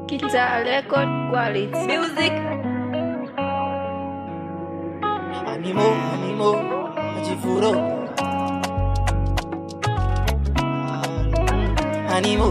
Guitar record quality. Music. Animo, animo, ajifuro. Animo,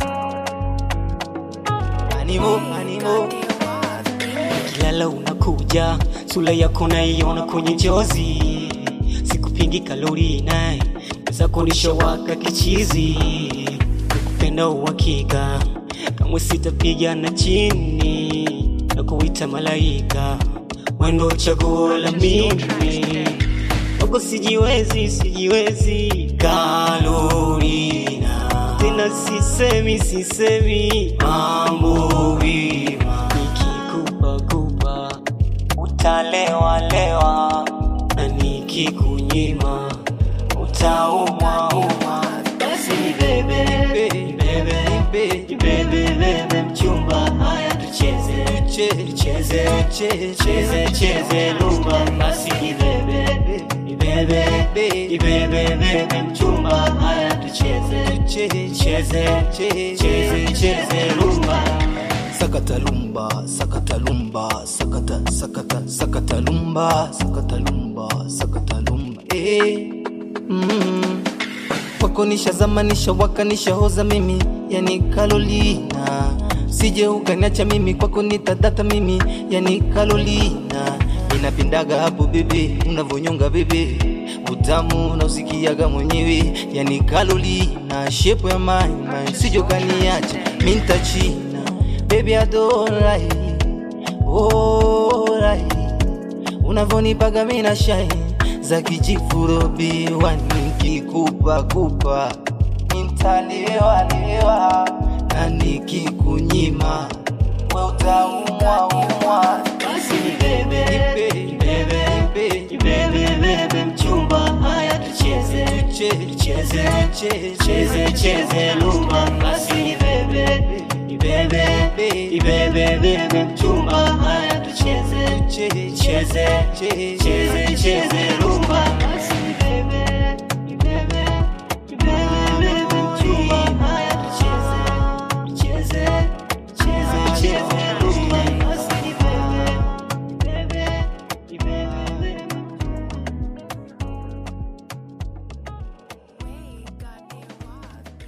animo, animo. Kilala unakuja, sura yako naiona kwenye njozi. Sikupingi kalori naye, zako nishawaka kichizi. Nakupenda uhakika, kamwe sitapigana chini na kuita malaika wendo chaguo la mimi wako sijiwezi sijiwezi kalorina tena sisemi sisemi mambo vima nikikupa kupa utalewalewa na nikikunyima utaumwa umwa basi bebe bebe bebe bebe bebe mchumba haya tucheze tucheze tucheze cheze cheze lumba basi bebe bebe bebe bebe mchumba haya tucheze tucheze cheze cheze lumba sakata lumba sakata lumba sakata sakata sakata lumba sakata lumba sakata lumba Eh, mm. kwako nishazama nishawaka nishahoza mimi yani kalolina sije ukaniacha mimi kwako nitadata mimi yani kalolina inapindaga hapo bebe unavonyonga bebe utamu nausikiaga mwenyewe yani kalolina shepo ya maima sije ukaniacha mintachina bebi adorai orai unavonipaga mina shine za kijifurobi wanikikupa kupa nintaliwaliwa na nikikunyima we utaumwa umwa basi bebe bebe bebe bebe bebe mchumba haya tucheze tucheze tucheze cheze lumba basi bebe bebe bebe bebe mchumba haya tucheze tucheze cheze cheze lumba